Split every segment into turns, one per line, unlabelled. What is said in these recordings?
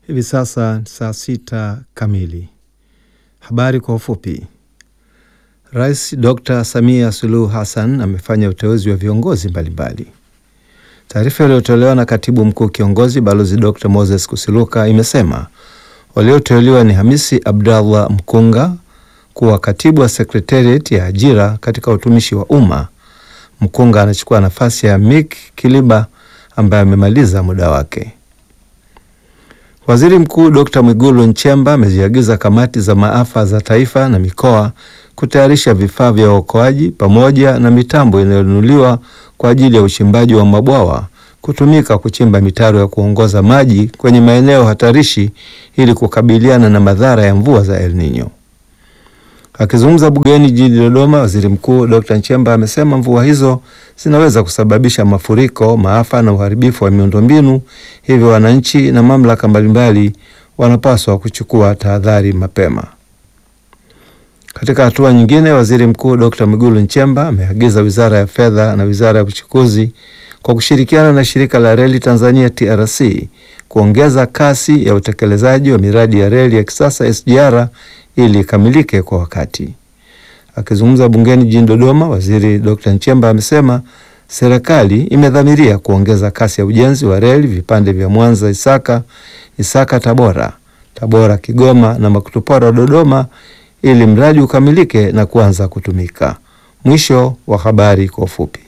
Hivi sasa saa sita kamili. Habari kwa ufupi. Rais Dr. Samia Suluhu Hassan amefanya uteuzi wa viongozi mbalimbali. Taarifa iliyotolewa na katibu mkuu kiongozi Balozi Dr. Moses Kusiluka imesema walioteuliwa ni Hamisi Abdallah Mkunga kuwa katibu wa Secretariat ya ajira katika utumishi wa umma. Mkunga anachukua nafasi ya Mick Kiliba ambaye amemaliza muda wake. Waziri Mkuu Dr. Mwigulu Nchemba ameziagiza kamati za maafa za taifa na mikoa kutayarisha vifaa vya uokoaji pamoja na mitambo inayonunuliwa kwa ajili ya uchimbaji wa mabwawa kutumika kuchimba mitaro ya kuongoza maji kwenye maeneo hatarishi ili kukabiliana na madhara ya mvua za El Nino. Akizungumza bungeni jijini Dodoma, Waziri Mkuu Dr. Nchemba amesema mvua hizo zinaweza kusababisha mafuriko, maafa na uharibifu wa miundombinu, hivyo wananchi na mamlaka mbalimbali wanapaswa kuchukua tahadhari mapema. Katika hatua nyingine, Waziri Mkuu Dr. Mwigulu Nchemba ameagiza Wizara ya Fedha na Wizara ya Uchukuzi kwa kushirikiana na Shirika la Reli Tanzania TRC kuongeza kasi ya utekelezaji wa miradi ya reli ya kisasa SGR ili ikamilike kwa wakati. Akizungumza bungeni jijini Dodoma, Waziri Dr. Nchemba amesema serikali imedhamiria kuongeza kasi ya ujenzi wa reli vipande vya Mwanza Isaka, Isaka Tabora, Tabora Kigoma na Makutupora Dodoma ili mradi ukamilike na kuanza kutumika. Mwisho wa habari kwa ufupi.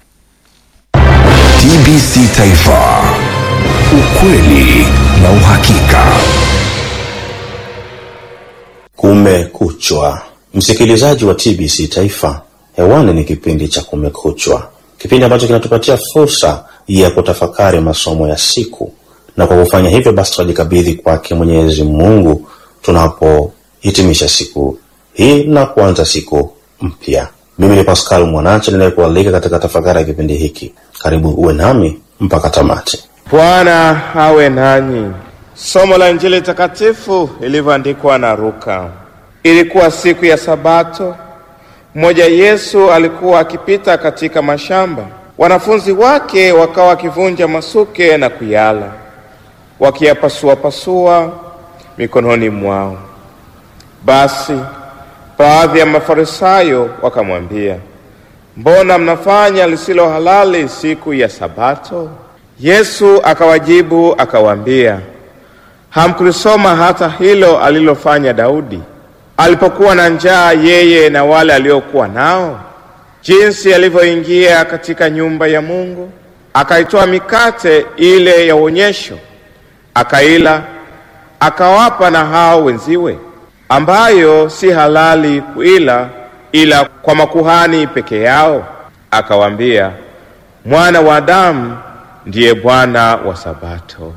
TBC Taifa, ukweli na uhakika.
Kumekuchwa, msikilizaji wa TBC Taifa, hewani ni kipindi cha Kumekuchwa, kipindi ambacho kinatupatia fursa ya kutafakari masomo ya siku, na kwa kufanya hivyo basi tunajikabidhi kwake Mwenyezi Mungu tunapohitimisha siku hii na kuanza siku mpya. Mimi ni Pascal Mwanache ninayekualika katika tafakari ya kipindi hiki. Karibu uwe nami mpaka tamati.
Bwana awe nanyi. Somo la Injili takatifu ilivyoandikwa na Luka. Ilikuwa siku ya Sabato, mmoja Yesu alikuwa akipita katika mashamba. Wanafunzi wake wakawa wakivunja masuke na kuyala, wakiyapasua-pasua mikononi mwao. Basi baadhi ya Mafarisayo wakamwambia, mbona mnafanya lisilo halali siku ya Sabato? Yesu akawajibu akawaambia, hamkulisoma hata hilo alilofanya Daudi alipokuwa na njaa, yeye na wale aliokuwa nao, jinsi alivyoingia katika nyumba ya Mungu, akaitoa mikate ile ya uonyesho, akaila, akawapa na hao wenziwe, ambayo si halali kuila ila kwa makuhani peke yao. Akawaambia, mwana wa Adamu ndiye Bwana wa Sabato.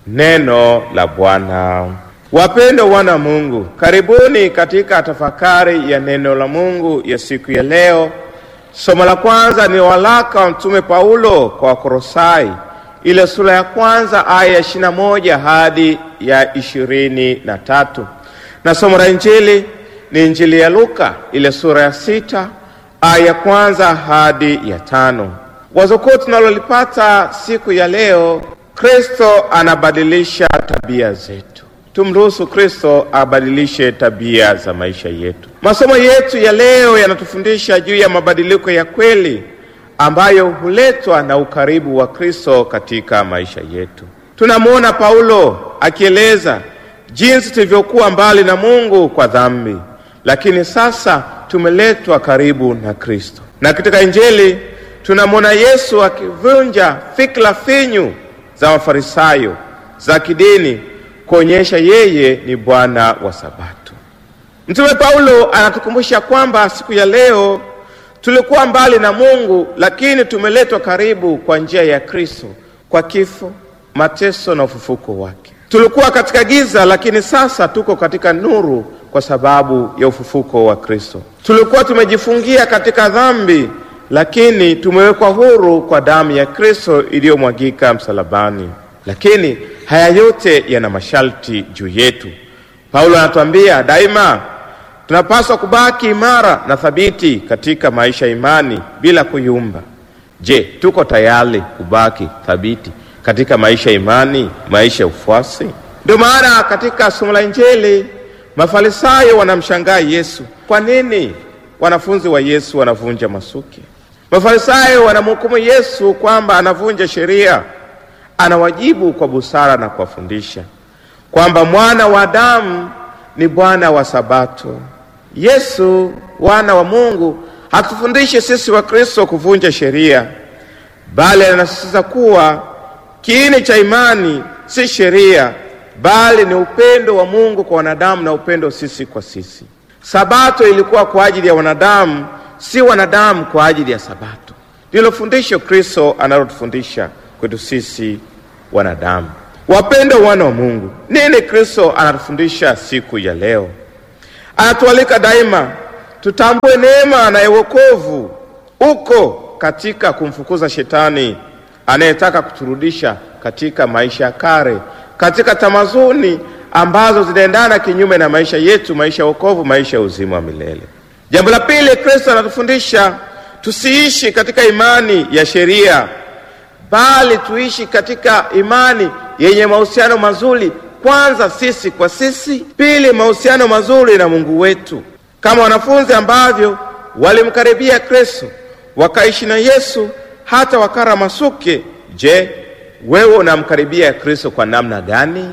Neno la Bwana. Wapendwa wana Mungu, karibuni katika tafakari ya neno la Mungu ya siku ya leo. Somo la kwanza ni waraka wa Mtume Paulo kwa Wakolosai, ile sura ya kwanza aya ya ishirini na moja hadi ya ishirini na tatu na somo la Injili ni Injili ya Luka, ile sura ya sita aya ya kwanza hadi ya tano. Wazo kuu tunalolipata siku ya leo, Kristo anabadilisha tabia zetu. Tumruhusu Kristo abadilishe tabia za maisha yetu. Masomo yetu ya leo yanatufundisha juu ya mabadiliko ya kweli ambayo huletwa na ukaribu wa Kristo katika maisha yetu. Tunamwona Paulo akieleza jinsi tulivyokuwa mbali na Mungu kwa dhambi, lakini sasa tumeletwa karibu na Kristo. Na katika Injili tunamwona Yesu akivunja fikra finyu za Mafarisayo za kidini kuonyesha yeye ni Bwana wa Sabato. Mtume Paulo anatukumbusha kwamba siku ya leo tulikuwa mbali na Mungu, lakini tumeletwa karibu kwa njia ya Kristo, kwa kifo, mateso na ufufuko wake. Tulikuwa katika giza, lakini sasa tuko katika nuru kwa sababu ya ufufuko wa Kristo. Tulikuwa tumejifungia katika dhambi, lakini tumewekwa huru kwa damu ya Kristo iliyomwagika msalabani. Lakini haya yote yana masharti juu yetu. Paulo anatuambia daima tunapaswa kubaki imara na thabiti katika maisha ya imani bila kuyumba. Je, tuko tayari kubaki thabiti katika maisha ya imani, maisha ya ufuasi? Ndio maana katika somo la Injili Mafarisayo wanamshangaa Yesu, kwa nini wanafunzi wa Yesu wanavunja masuke? Mafarisayo wanamhukumu Yesu kwamba anavunja sheria. Anawajibu kwa busara na kuwafundisha kwamba mwana wa Adamu ni Bwana wa Sabato. Yesu wana wa Mungu hatufundishi sisi wa Kristo kuvunja sheria, bali anasisitiza kuwa kiini cha imani si sheria bali ni upendo wa Mungu kwa wanadamu na upendo sisi kwa sisi. Sabato ilikuwa kwa ajili ya wanadamu, si wanadamu kwa ajili ya Sabato. Ndilo fundisho Kristo analotufundisha kwetu sisi wanadamu. Wapendo wana wa Mungu, nini Kristo anatufundisha siku ya leo? Anatualika daima tutambue neema na wokovu uko katika kumfukuza shetani anayetaka kuturudisha katika maisha ya kale katika tamaduni ambazo zinaendana kinyume na maisha yetu, maisha ya wokovu, maisha ya uzima wa milele. Jambo la pili, Kristo anatufundisha tusiishi katika imani ya sheria, bali tuishi katika imani yenye mahusiano mazuri, kwanza sisi kwa sisi, pili mahusiano mazuri na Mungu wetu, kama wanafunzi ambavyo walimkaribia Kristo wakaishi na Yesu hata wakara masuke. Je, wewe unamkaribia Kristo kwa namna gani?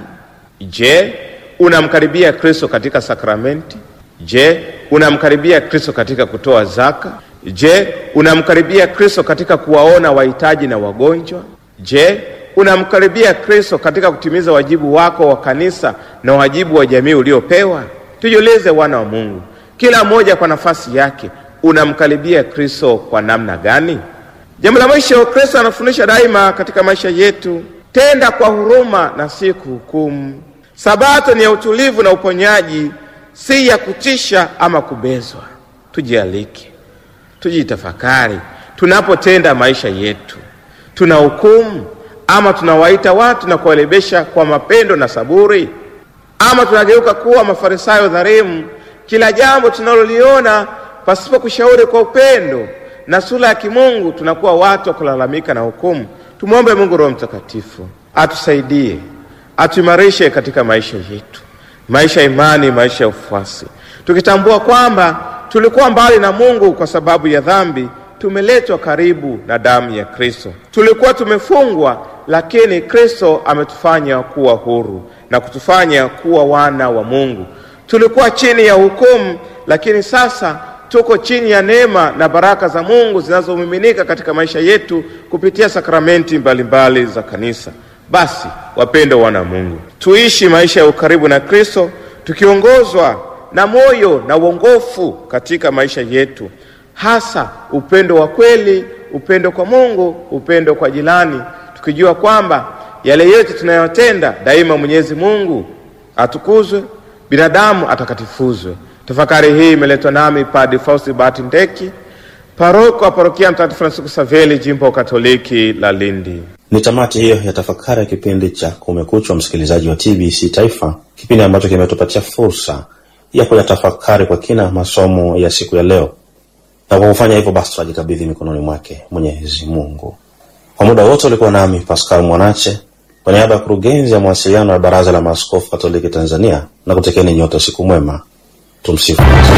Je, unamkaribia Kristo katika sakramenti? Je, unamkaribia Kristo katika kutoa zaka? Je, unamkaribia Kristo katika kuwaona wahitaji na wagonjwa? Je, unamkaribia Kristo katika kutimiza wajibu wako wa kanisa na wajibu wa jamii uliopewa? Tujiulize, wana wa Mungu, kila mmoja kwa nafasi yake, unamkaribia Kristo kwa namna gani? Jambo la mwisho, Kristo anafundisha daima katika maisha yetu, tenda kwa huruma na si kuhukumu. Sabato ni ya utulivu na uponyaji, si ya kutisha ama kubezwa. Tujialike, tujitafakari, tunapotenda maisha yetu, tuna hukumu ama tunawaita watu na kuwaelebesha kwa mapendo na saburi, ama tunageuka kuwa mafarisayo dhalimu, kila jambo tunaloliona pasipo kushauri kwa upendo na sura ya kimungu tunakuwa watu wa kulalamika na hukumu. Tumwombe Mungu Roho Mtakatifu atusaidie, atuimarishe katika maisha yetu, maisha ya imani, maisha ya ufuasi, tukitambua kwamba tulikuwa mbali na Mungu kwa sababu ya dhambi, tumeletwa karibu na damu ya Kristo. Tulikuwa tumefungwa, lakini Kristo ametufanya kuwa huru na kutufanya kuwa wana wa Mungu. Tulikuwa chini ya hukumu, lakini sasa tuko chini ya neema na baraka za Mungu zinazomiminika katika maisha yetu kupitia sakramenti mbalimbali mbali za kanisa. Basi wapendo wana Mungu, tuishi maisha ya ukaribu na Kristo tukiongozwa na moyo na uongofu katika maisha yetu, hasa upendo wa kweli, upendo kwa Mungu, upendo kwa jirani, tukijua kwamba yale yote tunayotenda daima Mwenyezi Mungu atukuzwe, binadamu atakatifuzwe. Tafakari hii imeletwa nami Padre Fausti Bahati Ndeki, paroko wa parokia Mtakatifu Francisco Saveli, jimbo Katoliki la Lindi.
Ni tamati hiyo ya tafakari ya kipindi cha Kumekucha, msikilizaji wa TBC Taifa, kipindi ambacho kimetupatia fursa ya kuyatafakari kwa kina masomo ya siku ya leo, na kwa kufanya hivyo basi tunajikabidhi mikononi mwake Mwenyezi Mungu. Kwa muda wote ulikuwa nami Pascal Mwanache kwa niaba ya kurugenzi ya mawasiliano ya Baraza la Maaskofu Katoliki Tanzania, na kutekeni nyote siku mwema. Tumsifu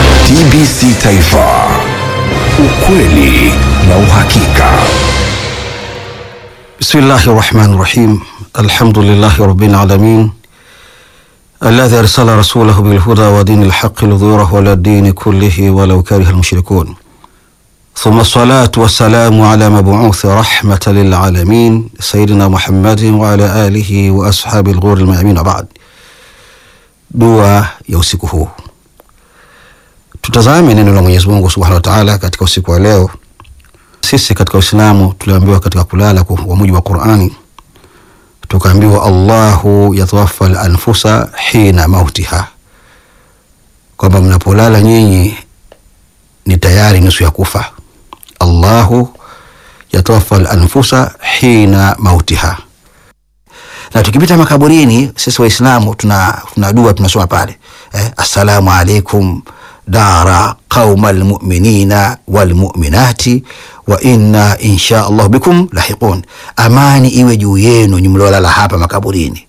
TBC Taifa, ukweli na uhakika.
Bismillahi rahmani rahim. Alhamdulillahi rabbil alamin alladhi arsala rasulahu bilhuda wa dini lhaqi lidhirahu ala dini kullihi walau kariha almushrikun thumma salatu wassalamu ala mabuuthi rahmata lilalamin sayidina Muhammadin wa ala alihi wa ashabi lghuri lmayamin wabad. Dua ya usiku huu, tutazame neno la Mwenyezi Mungu subhanahu wa taala katika usiku wa leo. Sisi katika Uislamu tuliambiwa katika kulala kwa mujibu wa Qurani, tukaambiwa Allahu yatawaffa al-anfusa hina mautiha, kwamba mnapolala nyinyi ni tayari nusu ya kufa. Allahu yatawaffa al-anfusa hina mautiha. Na tukipita makaburini sisi Waislamu tuna, tuna dua tunasoma pale eh, assalamu alaikum dara qauma almuminina walmuminati wa inna insha allahu bikum lahiqun, amani iwe juu yenu nyimlolala hapa makaburini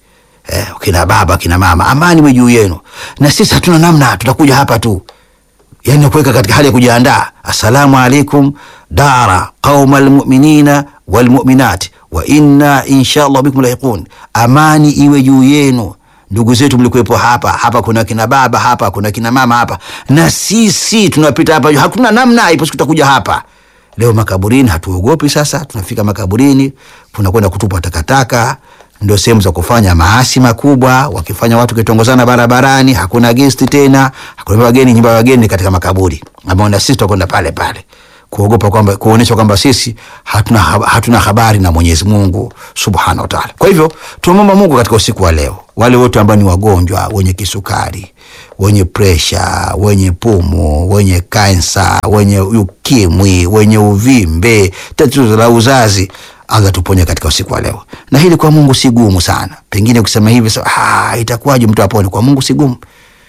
eh, kina baba kina mama, amani iwe juu yenu, na sisi hatuna namna, tutakuja hapa tu yani kuweka katika hali ya kujiandaa. Assalamu alaikum dara qauma almuminina walmuminat wa inna insha allah bikum lahiqun, amani iwe juu yenu ndugu zetu mlikuwepo hapa hapa, kuna kina baba hapa, kuna kina mama hapa, na sisi tunapita hapa, hakuna namna, ipo siku tutakuja hapa. Leo makaburini hatuogopi. Sasa tunafika makaburini, tunakwenda kutupa takataka, ndio sehemu za kufanya maasi makubwa, wakifanya watu kitongozana barabarani, hakuna gesti tena, hakuna wageni, nyumba ya wageni katika makaburi, ambao na sisi tutakwenda pale pale kuogopa kwamba kuonyesha kwamba sisi hatuna, hatuna habari na Mwenyezi Mungu Subhanahu wa Ta'ala. Kwa hivyo tunamwomba Mungu katika usiku wa leo, wale wote ambao ni wagonjwa, wenye kisukari, wenye presha, wenye pumu, wenye kansa, wenye ukimwi, wenye uvimbe, tatizo la uzazi, Allah tuponye katika usiku wa leo. Na hili kwa Mungu si gumu sana. Pengine ukisema hivi sasa, ah, itakuwaje mtu apone? Kwa Mungu si gumu,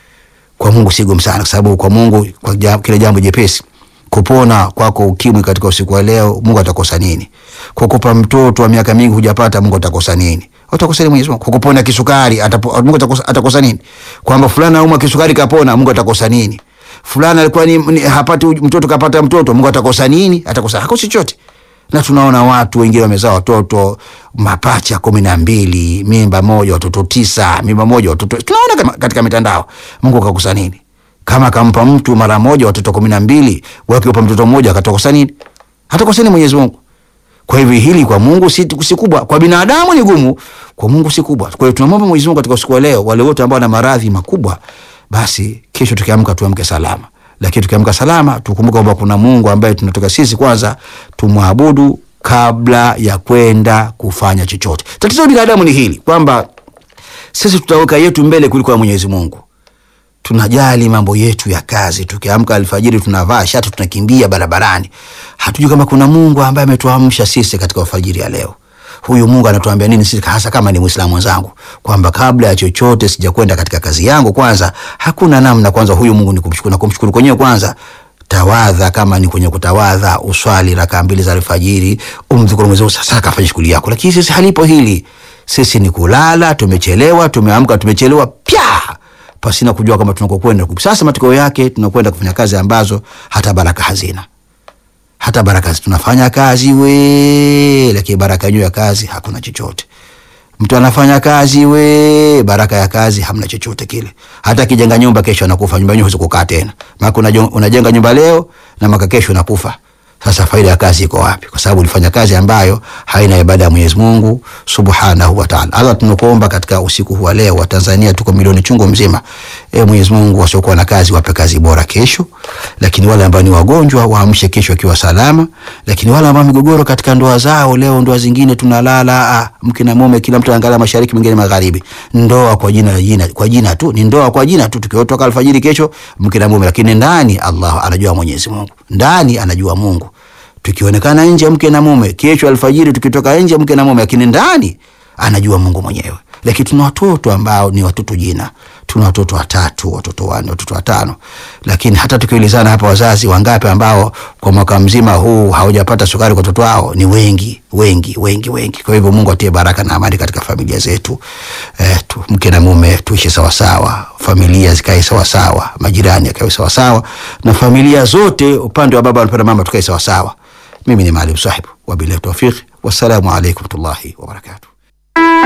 kwa Mungu si gumu sana, kwa sababu kwa Mungu kwa jam, kile jambo jepesi kupona kwako ukimwi katika usiku wa leo, Mungu atakosa nini? Kwa kupa mtoto wa miaka mingi hujapata, Mungu atakosa nini? Atakosa nini Mwenyezi Mungu? Kwa kupona kisukari, atapo, Mungu atakosa, atakosa nini? Kwamba fulana auma kisukari kapona, Mungu atakosa nini? Fulana alikuwa ni, ni hapati mtoto kapata mtoto, Mungu atakosa nini? Atakosa hakosi chochote. Na tunaona watu wengine wamezaa watoto mapacha kumi na mbili, mimba moja watoto tisa, mimba moja watoto, tunaona katika mitandao. Mungu kakosa nini? kama akampa mtu mara moja watoto kumi na mbili wakiupa mtoto mmoja akatokosa nini? Hatakosa nini Mwenyezi Mungu? Kwa hivyo hili kwa Mungu si, si kubwa, kwa binadamu ni gumu, kwa Mungu si kubwa. Kwa hiyo tunamwomba Mwenyezi Mungu katika usiku wa leo, wale wote ambao wana maradhi makubwa, basi kesho tukiamka tuamke salama, lakini tukiamka salama tukumbuke kwamba kuna Mungu ambaye tunatoka sisi kwanza tumwabudu kabla ya kwenda kufanya chochote. Tatizo la binadamu ni hili kwamba sisi tutaweka yetu mbele kuliko ya Mwenyezi Mungu tunajali mambo yetu ya kazi. Tukiamka alfajiri, tunavaa shati, tunakimbia barabarani, hatujui kama kuna Mungu ambaye ametuamsha sisi katika alfajiri ya leo. Huyu Mungu anatuambia nini sisi, hasa kama ni Muislamu mwenzangu, kwamba kabla ya chochote sijakwenda katika kazi yangu, kwanza hakuna namna, kwanza huyu Mungu ni kumshukuru, na kumshukuru kwenyewe kwanza tawadha kama ni kwenye kutawadha, uswali raka mbili za alfajiri, umdhukuru Mwenyezi Mungu, sasa kafanya shughuli yako. Lakini sisi halipo hili, sisi ni kulala, tumechelewa, tumeamka tumechelewa, pya pasina kujua kama tunakokwenda. Sasa matokeo yake tunakwenda kufanya kazi ambazo hata baraka hazina, hata baraka tunafanya kazi we, lakini baraka yenyewe ya kazi hakuna chochote. Mtu anafanya kazi we, baraka ya kazi hamna chochote kile. Hata akijenga nyumba, kesho anakufa. Nyumba yenyewe huwezi kukaa tena, maana unajenga nyumba leo na maka kesho unakufa. Sasa faida ya kazi iko wapi? Kwa sababu ulifanya kazi ambayo haina ibada ya Mwenyezi Mungu Subhanahu wa Ta'ala. Allah, tunakuomba katika usiku huu wa leo, wa Tanzania tuko milioni chungu mzima. E Mwenyezi Mungu, wasiokuwa na kazi wape kazi bora kesho, lakini wale ambao ni wagonjwa waamshe kesho akiwa salama, lakini wale ambao migogoro katika ndoa zao, leo ndoa zingine tunalala ah, mke na mume, kila mtu anaangalia mashariki, mwingine magharibi. Ndoa kwa jina jina kwa jina tu, ni ndoa kwa jina tu, tukiotoka alfajiri kesho mke na mume, lakini ndani Allah anajua Mwenyezi Mungu, ndani anajua Mungu tukionekana nje mke na mume, kesho alfajiri tukitoka nje mke na mume, lakini ndani anajua Mungu mwenyewe. Lakini tuna watoto ambao ni watoto jina, tuna watoto watatu, watoto wanne, watoto watano, lakini hata tukiulizana hapa, wazazi wangapi ambao kwa mwaka mzima huu hawajapata sukari kwa watoto wao? Ni wengi wengi wengi wengi. Kwa hivyo Mungu atie baraka na amani katika familia zetu. Eh, tu, mke na mume tuishi sawasawa, familia zikae sawasawa, majirani yakae sawasawa, na familia zote upande wa baba na mama tukae sawasawa. Mimi ni Maalim Sahibu, wabillahi tawfiq, wassalamu alaikum warahmatullahi wabarakatuh.